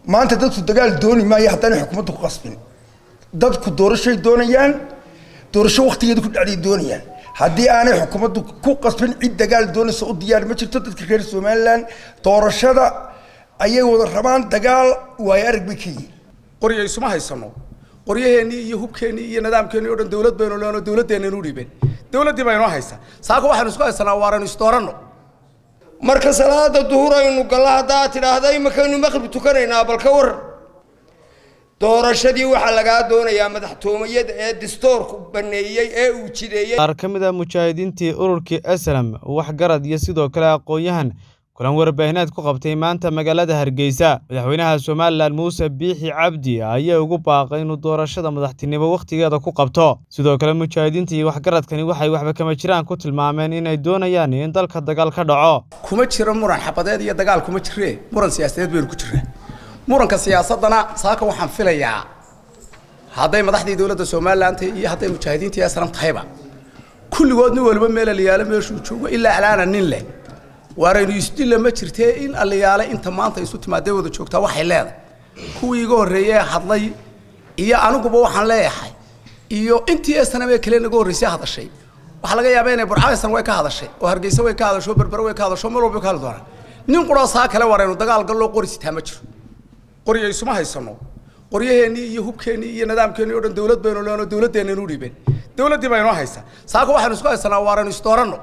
maanta dadku dagaal dooni maayo haddaanay xukuumadda ku qasbin dadku doorashay doonayaan doorasho waktigeeda ku dhacday doonayaan haddii aanay xukuumaddu ku qasbin cid dagaal doonaysa u diyaar ma jirto dadka reer somalilan doorashada ayay wada rabaan dagaal waayo arag bay ka yihiin qoryo isuma haysano qoryaheennii iyo hubkeennii iyo nidaamkeennii o dhan dawlad baynu leeno dawladdeennan u dhiibeen dawladdii baynoo haysaa saaka waxaynu isku haysanaa waaraynu isdooranno marka salaada duhur aynu galla haddaa tidhaahda imakaynu maqrib tukanaynaa bal ka waran doorashadii waxaa lagaa doonayaa madaxtoomayada ee distoorku baneeyey ee uu jideeyey qaar ka mid ah mujaahidiintii ururkii aslam waxgarad iyo sidoo kale aqoon-yahan kulan warbaahineed ku qabtay maanta magaalada hargeysa madaxweynaha somalilan muuse biixi cabdi ayaa ugu baaqay inuu doorashada madaxtinimo wakhtigeeda ku qabto sidoo kale mujaahidiinta iyo waxgaradkani waxay waxba kama jiraan ku tilmaameen inay doonayaan in dalka dagaal ka dhaco kuma jiro muran xabadeed iyo dagaal kuma jiree muran siyaasadeed baynu ku jiraa muranka siyaasadana saaka waxaan filayaa hadday madaxdii dowladda somalilan tahay iyo hadday mujaahidiintii aslam tahayba kulligood nin waliba meel aliyaalo meeshuu joogo ilaa alaana nin leh waaraynu isdilla ma jirtee in aliyaale inta maanta isu timaadee wada joogtaa waxay leedahay kuwii iga horreeyey ee hadlay iyo aniguba waxaan leeyahay iyo intii esanamee kale naga horreysay hadashay waxaa laga yaabaa inay burcaysan way ka hadashay oo hargeysa way ka hadasho berbere way ka hadasho meel walba ka hadli doonaa nin quroo saa kale waaraynu dagaal galloo qori sitaa ma jiro qoryo isuma haysano qoryaheennii iyo hubkeennii iyo nidaamkeennii o dhan dawlad baynu leeno dawladdeennan u dhiibeen dawladdii baynoo haysaa saaka waxaynu isku haysanaa waaraynu isdooranno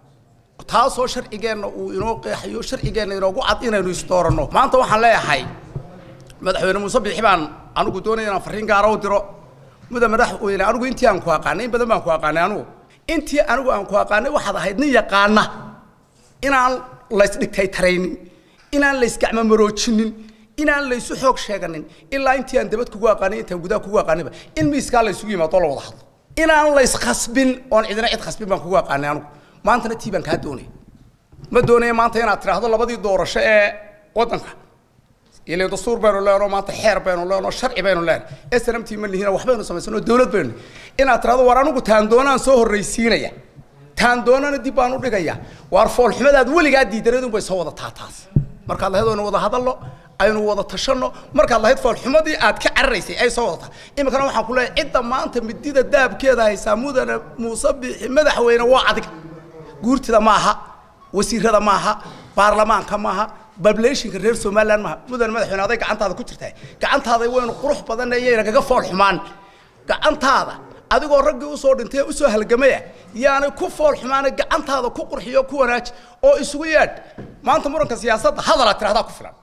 taasoo sharcigeenna uu inoo qeexayo sharcigeenna inoogu cad inaynu isdooranno maanta waxaan leeyahay madaxweyne muuse biixi baan anigu doonaya inaan farriin gaara u diro muda madaxweyne anigu intii aan ku aqaanay in badan baan ku aqaanay anigu intii anigu aan ku aqaanay waxaad ahayd nin yaqaana inaan laysdhigtay taraynin inaan laysgacmo maroojinin inaan laysu xoog sheeganin ilaa intii aan dabad kugu aqaanay intaan gudaha kugu aqaanayba in miiskaa laysugu yimaado la wada hadlo inaan layskhasbin oon cidina cid khasbin baan kugu aqaanay anigu maantana tii baan kaa doonaya ma doonaya maanta inaad tidhaahdo labadii doorasho ee waddanka ile dastuur baynu leenoo maanta xeer baynu leenoo sharci baynu leenay snmt ma lihina waxbaynu samaysanoo dawlad baynu inaad tidhahdo war anigu taan doonaan soo horraysiinaya taan doonana dib baan u dhigaya waar foolxumadaad weligaa diidanadun bay soo wadataa taas markaad lahayd aynu wada hadalno aynu wada tashanno markaad lahayd foolxumadii aad ka cararaysay ay soo wadataa iminkana waxaan ku leeyahay cidda maanta midida daabkeeda haysaa mudane muuse biixi madaxweyne waa adiga guurtida maaha wasiirada maaha baarlamaanka maaha bablationka reer somaliland maaha mudane madaxweyne aday gacantaada ku jirtaa gacantaada waynu qurux badan iyayna kaga fool xumaan gacantaada adigoo raggii usoo dhintay usoo halgamaya yaanay ku fool xumaana gacantaada ku qurxiyo ku wanaaji oo isugu yeedh maanta muranka siyaasadda hadalaa tirahdaa ku filan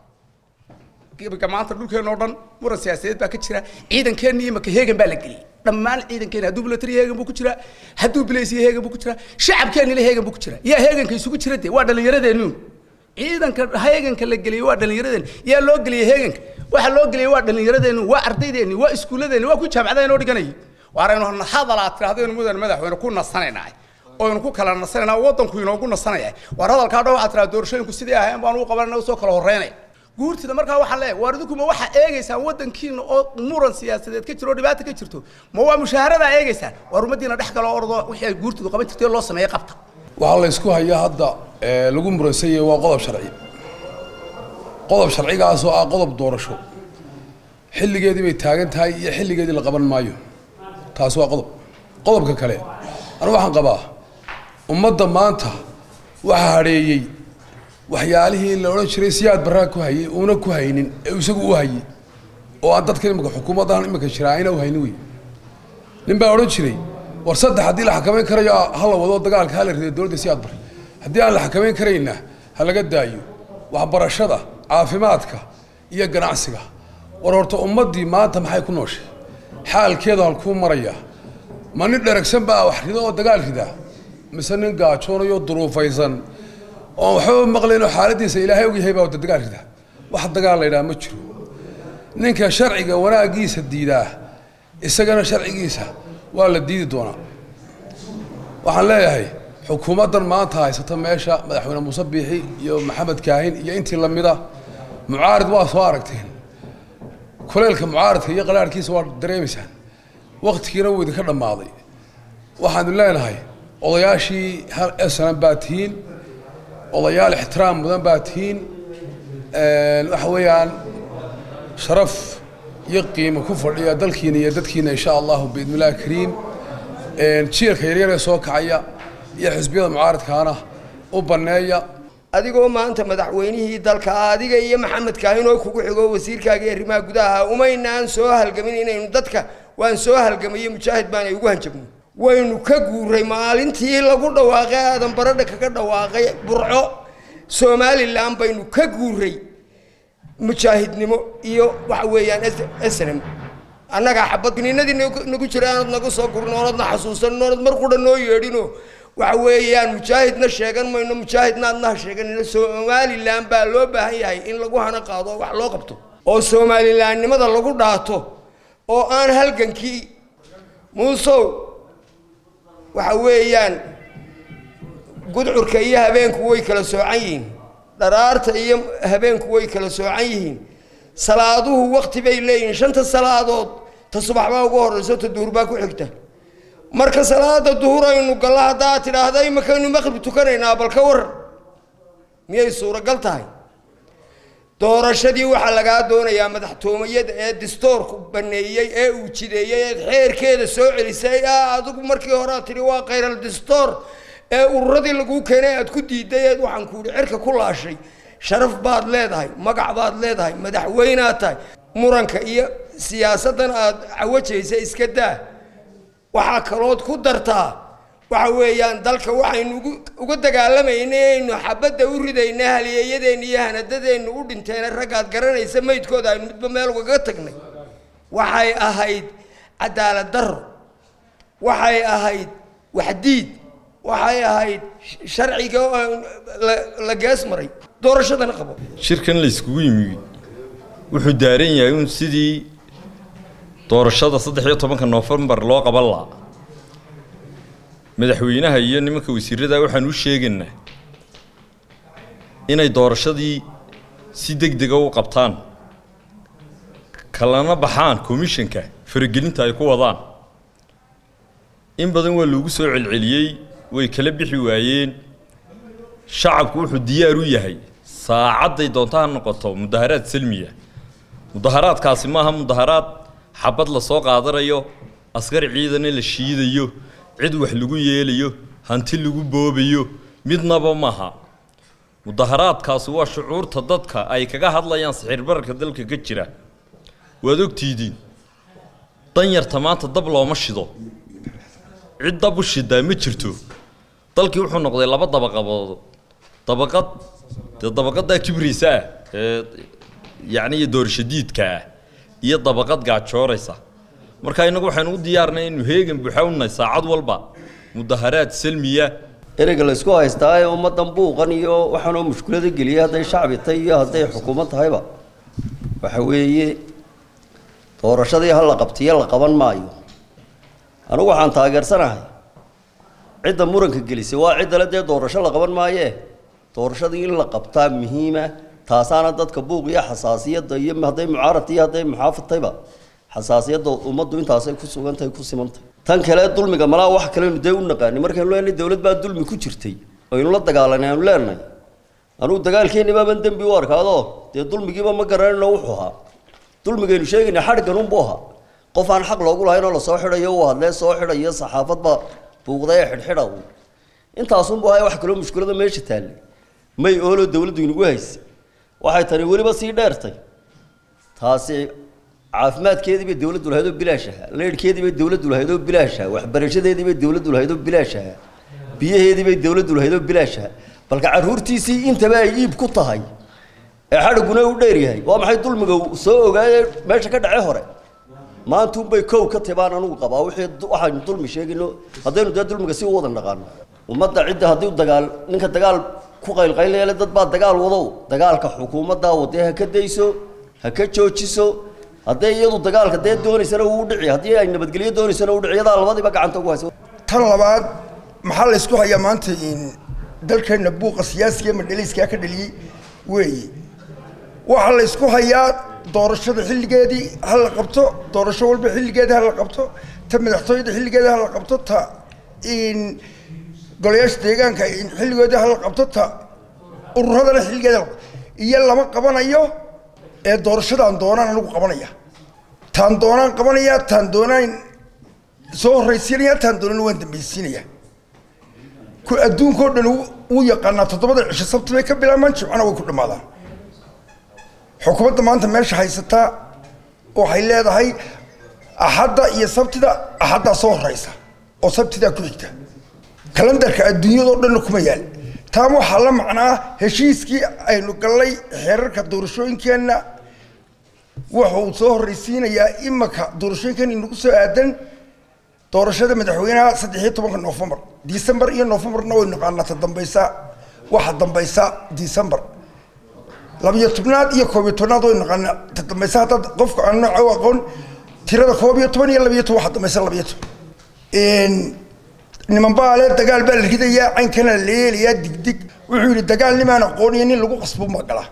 iminka maanta dhulkeena oo dhan muran siyaasadeed baa ka jira ciidankeenna iyo maka heegan baa la geliyey dhammaan ciidankeena hadduu bilatari heegan buu ku jiraa hadduu bilaysiya heegan buu ku jiraa shacabkeennila heegan buu ku jiraa yaa heeganka isugu jira dee waa dhallinyaradeennuun ciidanka heeganka la geliyey waa dhallinyaradeen yaa loo geliyey heeganka waxa loo geliyey waa dhallinyaradeennu waa ardaydeeni waa iskuulladeeni waa ku jaamacadaha inoo dhiganayay waaraynu hadalaad tirahdaynu mudan madaxweyne ku nasanaynaa oynu ku kala nasanaynaa waddanku inoogu nasanaya waar hadalkaa dhan waxaad tiraha doorashooyinku sidii ahayn baan ugu qabanayna usoo kala horreynaya guurtida markaa waxaan leeyahay waar idinkuma waxaa eegaysaan waddankiina oo muran siyaasadeed ka jiro oo dhibaata ka jirto ma waa mushaaharadaa eegaysaan waar ummaddiina dhex galo ordo wixii ay guurtidu qaban jirtay loo sameeyey qabta waxaa la ysku hayaa hadda lagu muransan yahay waa qodob sharci qodob sharcigaasoo ah qodob doorasho xilligeedii bay taagan tahay iyo xilligeedii la qaban maayo taasi waa qodob qodobka kale anu waxaan qabaa ummadda maanta waxaa hadheeyey waxyaalihii la odhan jiray siyaad barraa ku hayay uuna ku haynin ee isagu u hayay oo aan dadkan imika xukuumaddan imika jira ayna u haynin wey nin baa odhan jiray war saddex haddii la xakamayn karayo ha la wado dagaalka ha la rido dowladda siyaad bar haddii aan la xakamayn karayna ha laga daayo waxbarashada caafimaadka iyo ganacsiga war horta ummaddii maanta maxay ku nooshay xaalkeeda halkuu marayaa ma nin dheragsan baa wax rido oo dagaal ridaa mise nin gaajoonayo duruufaysan oon waxbaba maqlaynoo xaaladiisa ilaahay og yahay baa wada dagaal ridaa wax dagaal la yidhaha ma jiro ninka sharciga wanaaggiisa diidaa isagana sharcigiisa waa la diidi doonaa waxaan leeyahay xukuumaddan maanta haysata meesha madaxweyne muuse biixi iyo maxamed kaahin iyo intii lamida mucaarid waa soo aragteen kuleylka mucaaridka iyo qaraarhkiisa waa dareemaysaan waktigiina wuu idinka dhammaaday waxaanu leenahay odayaashii hal esanan baa tihiin odayaal ixtiraam mudan baa tihiin waxa weeyaan sharaf iyo qiimo ku fadhiya dalkiina iyo dadkiina insha allahu biidnillahi kariim jiilka yaryar ee soo kacaya iyo xisbiyada mucaaradkaana u banneeya adigoo maanta madaxweynihii dalka adiga iyo maxamed kaahin oo kugu xigo wasiirkaaga arrimaha gudaha umaynaan soo halgamin inaynu dadka waan soo halgamaye mujaahid baana ugu hanjabno waynu ka guuray maalintii lagu dhawaaqay aadan baradha kaga dhawaaqay burco somalilan baynu ka guuray mujaahidnimo iyo waxa weeyaan snm annagaa xabad ninadii nagu jira aanad nagu soo gurin oonadna xasuusanin oonad mar qudha noo yeedhino waxa weeyaan mujaahidna sheegan mayno mujaahidna adnaha sheeganino somalilan baa loo baahan yahay in lagu hana qaado oo wax loo qabto oo somalilaannimada lagu dhaato oo aan halgankii muusow waxa weeyaan gudcurka iyo habeenku way kala soocan yihiin dharaarta iyo habeenku way kala soocan yihiin salaaduhu wakti bay leeyihiin shanta salaadood ta subax baa ugu horrayso ta duhur baa ku xigta marka salaada duhur aynu galla haddaa tidhaahda imakaynu maqrib tukanaynaa bal ka waran miyay suuragal tahay doorashadii waxaa lagaa doonayaa madaxtoomayada ee distoorku baneeyey ee uu jideeyey eed xeerkeeda soo celisay a adigu markii hore aad tidhi waa khayral distoor ee ururadii laguu keenay aad ku diiday eed waxaan ku yidhi cirka ku laashay sharaf baad leedahay magac baad leedahay madaxweynaad tahay muranka iyo siyaasaddan aad cawajaysa iska daa waxaa kalood ku dartaa waxa weeyaan dalka waxaynu uga dagaalamayna aynu xabadda u ridayna haliyeeyadeenna iyo hanadadeennu u dhinteena raggaad garanaysa maydkooda aynu midba meel ugaga tagnay waxay ahayd cadaalad darro waxay ahayd waxdiid waxay ahayd sharciga la gees maray doorashadana qabo shirkan la iskugu yimi wuxuu daaran yahay un sidii doorashada saddex iyo tobanka noofembar loo qaban lahaa madaxweynaha iyo nimanka wasiirada waxaan u sheegaynaa inay doorashadii si deg dega u qabtaan kalana baxaan commissionka faragelinta ay ku wadaan in badan waa loogu soo celceliyey way kala bixi waayeen shacabku wuxuu diyaar u yahay saacadday doonta ha noqoto mudaharaad salmiya mudaharaadkaasi maaha mudaharaad xabad la soo qaadanayo askar ciidana la shiidayo cid wax lagu yeelayo hanti lagu boobayo midnaba maaha mudaharaadkaasi waa shucuurta dadka ay kaga hadlayaan sixirbararka dalka ka jira waad ogtiidiin danyarta maanta dab looma shido cid dab u shidaa ma jirto dalkii wuxuu noqday laba dabaqabood dabaqad dee dabaqadaa kibraysa ah ee yacni iyo doorashadiidka ah iyo dabaqad gaajooraysa marka innagu waxaynu u diyaarnay innu heegan buuxa unahay saacad walba mudaharaad salmiya ereyga la isku haystaa ee ummaddan buuqan iyo waxaanoo mushkulada geliyay hadday shacbi tahay iyo hadday xukuumad tahayba waxa weeye doorashadii ha la qabtiyo la qaban maayo anigu waxaan taageersanahay cidda muranka gelisay waa ciddale dee doorasho la qaban maayee doorashadii in la qabtaa muhiima taasaana dadka buuq iyo xasaasiyadda iyo hadday mucaarad iyo hadday muxaafadtayba xasaasiyadda ummaddu intaasay ku sugantahay ku simantahay tan kale dulmiga malaa wax kalenu dee u naqaani markaynu leenahay dowlad baa dulmi ku jirtay aynu la dagaalanay aanu leenahay anugu dagaalkeenni baaban dembi u arkaado dee dulmigiiba ma garanayno wuxuu ahaa dulmigaynu sheegayna xadhgan unbuu ahaa qof aan xaq loogu lahayn oo lasoo xidhayo uu hadlee soo xidhayo saxaafadba buuqda ee xidhxidha uun intaasunbuu ahaa wax kaloo mushkulada meesha taallay may ooloo dowladdu inagu haysay waxay tani weliba sii dheertay taasi caafimaadkeedii bay dowladdu lahayd oo bilaash ahaa leydhkeedii bay dowladdu lahayd oo bilaash ahaa waxbarashadeedii bay dowladdu lahayd oo bilaash ahaa biyaheedii bay dowladdu lahayd oo bilaash ahaa balka carruurtiisii intaba ay iib ku tahay ee xadhiguna u dheer yahay waa maxay dulmiga soo ogaayee meesha ka dhacay hore maanta unbay kow ka tibaan anugu qabaa wixii waxaynu dulmi sheegayno haddaynu dee dulmiga si u wada naqaano ummadda cidda haddii dagaal ninka dagaal ku qaylqaylayale dad baa dagaal wadow dagaalka xukuumaddaa wadee ha ka dayso ha ka joojiso hadday iyadu dagaalka dee doonaysana uu dhici haddii ay nabadgelyo doonaysana uu dhici yadaa labadiiba gacanta ugu haysa tan labaad maxaa la isku hayaa maanta dalkeenna buuqa siyaasiga madhaliiskaa ka dhaliyey weeye waxaa la isku hayaa doorashada xilligeedii ha la qabto doorasho walba xilligeedii ha la qabto ta madaxtooyada xilligeedii ha la qabto ta golayaasha deegaanka xilligoodii ha la qabto ta ururadana xilligeeda iyo lama qabanayo ee doorashadaan doonaan anigu qabanaya taan doonaan qabanaya taan doonaan soo horraysiinaya taan doonaan waan dambaysiinaya ku adduunkao dhan wuu yaqaanaa toddobada cisho sabti bay ka bilaabmaan jimcana way ku dhammaadaan xukuumadda maanta meesha haysataa waxay leedahay axadda iyo sabtida axaddaa soo horraysa oo sabtidaa ku xigta kalendarka adduunyadao dhanna kuma yaal taan waxaa la macnaa heshiiskii aynu gallay xeerarka doorashooyinkeenna wuxuu soo horraysiinayaa imaka doorashooyinkeena inagu soo aadan doorashada madaxweynaha saddexiyo tobanka noofembar disembar iyo noofembarna way naqaanaa ta dambaysa waxa dambaysa disembar labiyo tobnaad iyo koob iyo tobnaad way naqaanaa ta dambaysa haddaad qofka aan nooca u aqoon tirada koob iyo toban iyo labiyo toban waxa dambaysa labiyo toban niman baa le dagaal baa la ridayaa caynkana la leelayaa digdig wuxuu yidhi dagaal nimaan aqooniyo nin lagu qasbo ma gala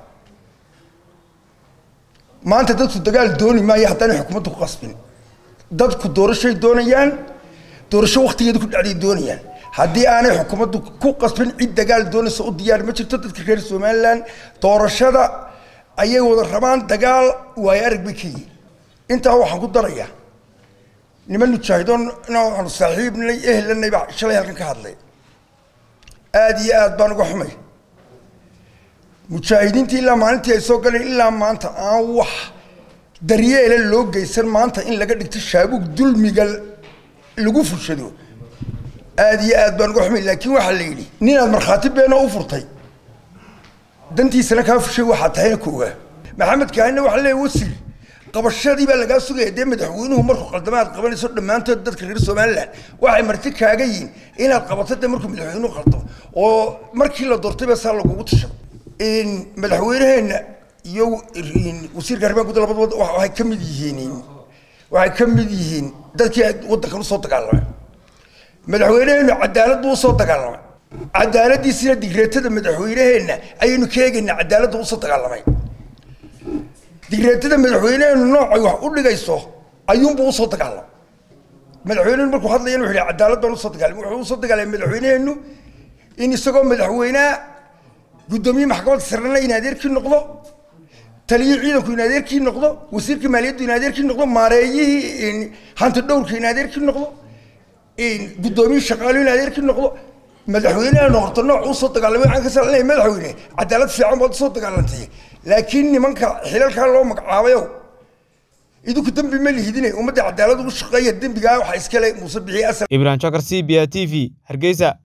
maanta dadku dagaal dooni maayo haddaanay xukuumadda ku qasbin dadku doorashoy doonayaan doorasho waktigeeda ku dhacday doonayaan haddii aanay xukuumaddu ku qasbin cid dagaal doonaysa u diyaar ma jirto dadka reer somalilan doorashada ayay wada rabaan dagaal waayo arag bay ka yihin intaa waxaan ku darayaa niman mujaahidoon aanu saaxiibnay ehlanay baa shalay halkan ka hadlay aada iyo aad baan uga xumay mujaahidiintii ilaa maalintii ay soo galeen ilaa maanta aan wax daryeela loo geysan maanta in laga dhigto shaabuug dulmiga lagu fushado aada iyo aad baan uga xumay laakiin waxaa la yidhi ninaad markhaati beena u furtay dantiisana kaa fushay waxaa tahayna ku ogaa maxamed kaahina waxaa leeya wasir qabashadii baa lagaa sugaya dee madaxweynuhu markuu qaldama aad qabanayso dhammaantood dadka reer somalilan waxay marti kaaga yihiin inaad qabato dee markuu madaxweynuhu qaldo oo markii la doortay baa saa lagugu tashado madaxweyneheenna iyo wasiirka arrimaha gudaha labadaba waxay ka mid yihiin waxay ka mid yihiin dadkii waddankan usoo dagaalamay madaxweyneheennu cadaalad buu usoo dagaalamay cadaaladiisina digreetada madaxweyneheenna ayaynu ka eegaynaa cadaaladda usoo dagaalamay digreetada madaxweyneheennu noocay wax u dhigayso ayuunbuu usoo dagaalamay madaxweynehenu markuu hadlayan wuxuu yihi cadaalad baan usoo dagaalamay wuxuu usoo dagaalamay madaxweyneheennu in isagoo madaxweynaha guddoomiye maxkamadda sarena in adeerkii noqdo taliyii ciidanku in adeerkii noqdo wasiirka maaliyaddu in adeerkii noqdo maareeyihii hanti dhowrka in adeerkii noqdo guddoomiye shaqaalu in adeerkii noqdo madaxweyneha noqoto nooc usoo dagaalamay waxaan ka salanaya madaxweyne cadaalad fiican baad usoo dagaalantay laakiin nimanka xilalkaa loo magacaabayo idinku dembi ma lihidine ummadda cadaalad ugu shaqeeya dembigaa waxaa iskale muuse bixiye asal ibrahim jakar c b a t v hargeysa